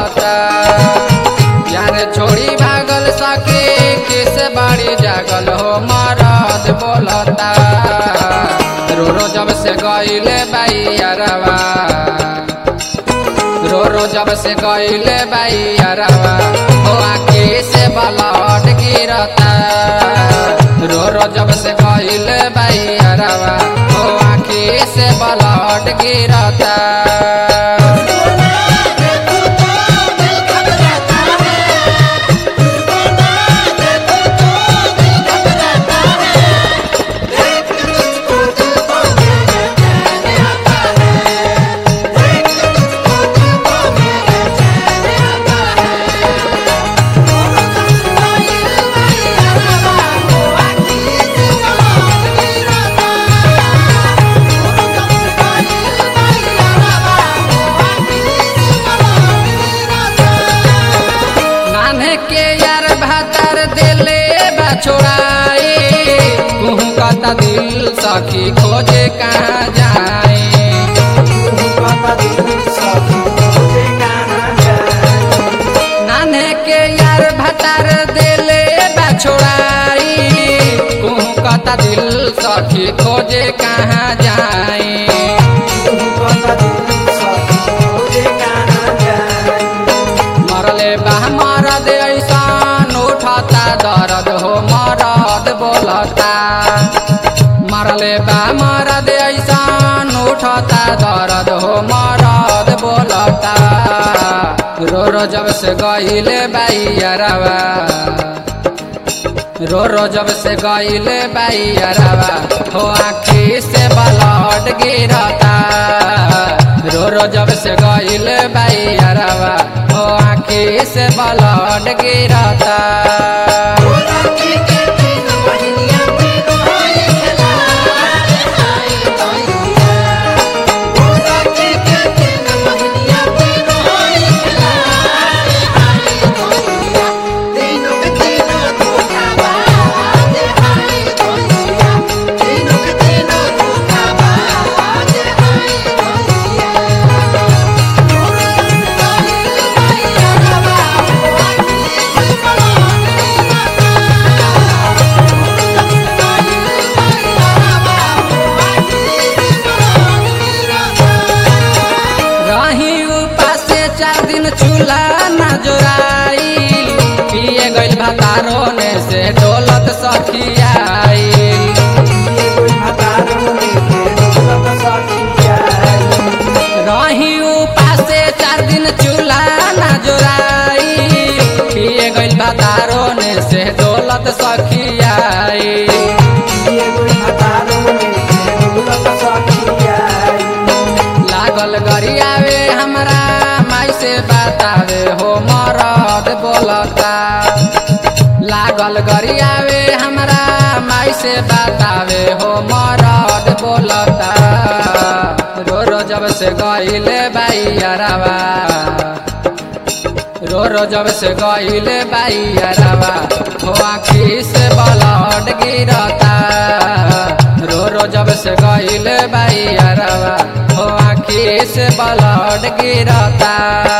बोलता यार छोड़ी भागल सके किस बाड़ी जागल हो मरद बोलता रो रो जब से गईले बैरवा रो रो जब से गईले बैरवा हो आखी से बलट गिरता रो रो जब से गईले बैरवा हो आखी से बलट गिरता नान्हे के यार भातर दिले बछोड़ाई तू कता दिल सखी खोजे कहाँ जाए नान्हे के यार भातर दिले बछोड़ाई तू कता दिल सखी खोजे कहाँ जाए मरले बा मरद ऐसान उठता दर्द हो मरद बोलता मरले बा मरद ऐसान उठता दर्द हो मरद बोलता रो रो जब से गईले बैरवा रो रो जब से गईले बैरवा हो आखी से बलट गिरता रो रो जब से गईले बैरवा हो आखी से बलट गिरता रही उपासे चार दिन चूल्हा न जोराई पिए गइल भातारो ने से डोलत सखियाई रही उपासे चार दिन चूल्हा न जोराई पिए गइल भातारो ने से डोलत सखियाई लागल गरियावे हमरा माई से बतावे हो मरद बोलता लागल गरियावे हमरा माई से बतावे हो मरद बोलता रो रो जब से गईले बैरवा रो रो जब से गईले बैरवा हो आखी से बलट गिरता रो रो जब से गईले बैरवा हो आखी से बलट गिरता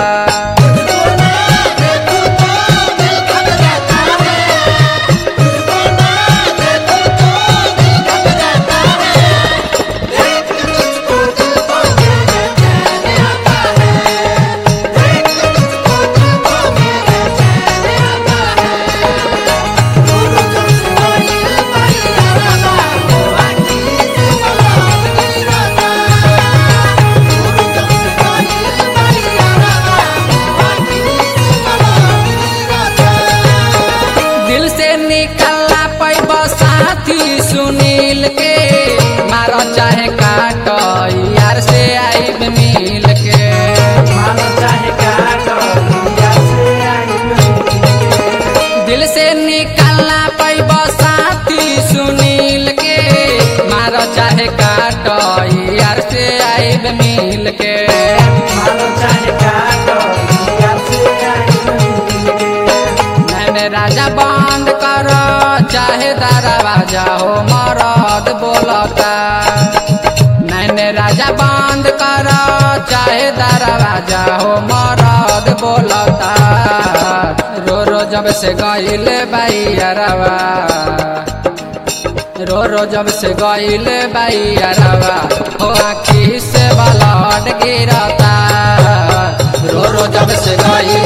दिल से निकलना पैब साथी सुनील के मार चाहे काट यार से आईब मिल के दिल से निकलना पैब साथी सुनील के मार चाहे काट यार से आईब मिल के मैंने राजा बंद कर चाहे दरवाजा हो मरद बोलता मैंने राजा बंद कर चाहे दरवाजा हो मरद बोलता जब से गईल बैरवा रो रो जब से गईल बैरवा हो आखी से बलट गिरता रो रो जब से गईल